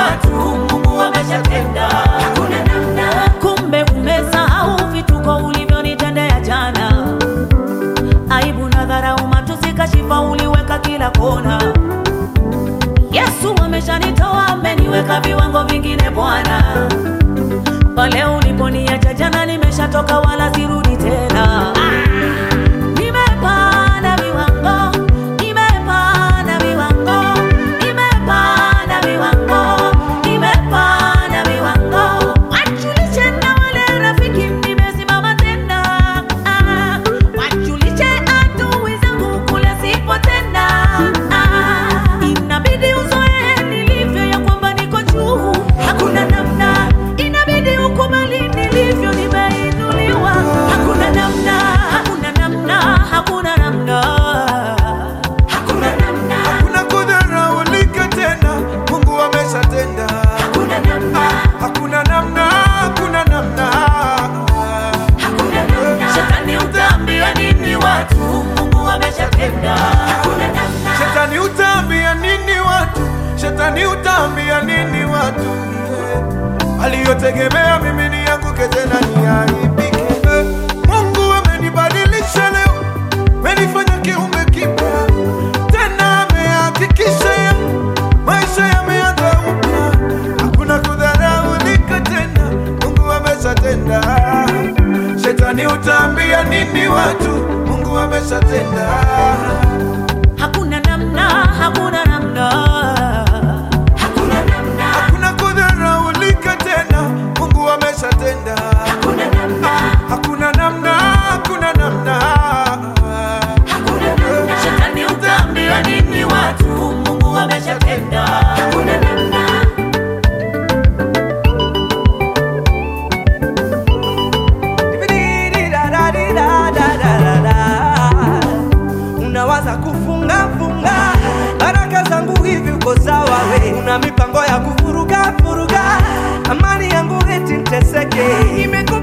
watu, Mungu ameshatenda. Hakuna namna. Kumbe umesahau vituko ulivyonitendea jana, aibu na dharau, matusi, kashifa uliweka kila kona. Yesu ameshanitoa, ameniweka viwango vingine Bwana. Pale uliponiacha jana, nimeshatoka wala sirudi tena. Nimepanda viwango, nimepanda viwango, nimepanda viwango, nimepanda viwango. Wajulishe na wale rafiki, nimesimama tena. Ah, wajulishe adui zangu kule sipo tena. Ah, inabidi uzoe nilivyo ya kwamba niko juu, hakuna namna. Inabidi ukubali nilivyo, nimeinuliwa, hakuna namna, hakuna namna, hakuna namna. Hakuna namna. Hakuna kudharaulika tena, Mungu ameshatenda. Hakuna namna. Hakuna namna, hakuna namna. Hakuna namna. Shetani utaambia nini watu? Mungu ameshatenda. Hakuna namna. Shetani utaambia nini watu? Shetani utaambia nini watu? Aliyotegemea mimi ni yanguke tena niaibike. Eh, Mungu amenibadilisha leo, amenifanya kiumbe kipya tena, amehakikisha ya maisha yameanza upya. Hakuna kudharaulika tena, Mungu ameshatenda. Shetani utaambia nini watu? Mungu ameshatenda. Hakuna namna, hakuna namna. Hakuna namna. Hakuna kudharaulika tena, Mungu ameshatenda. Hakuna namna. Hakuna namna, hakuna namna. Hakuna namna. Shetani utaambia nini watu? Mungu ameshatenda. Hakuna namna. Unawaza kufunga funga baraka zangu hivi, uko sawa we? Una mipango ya kuvuruga vuruga amani yangu eti nteseke, imekuwa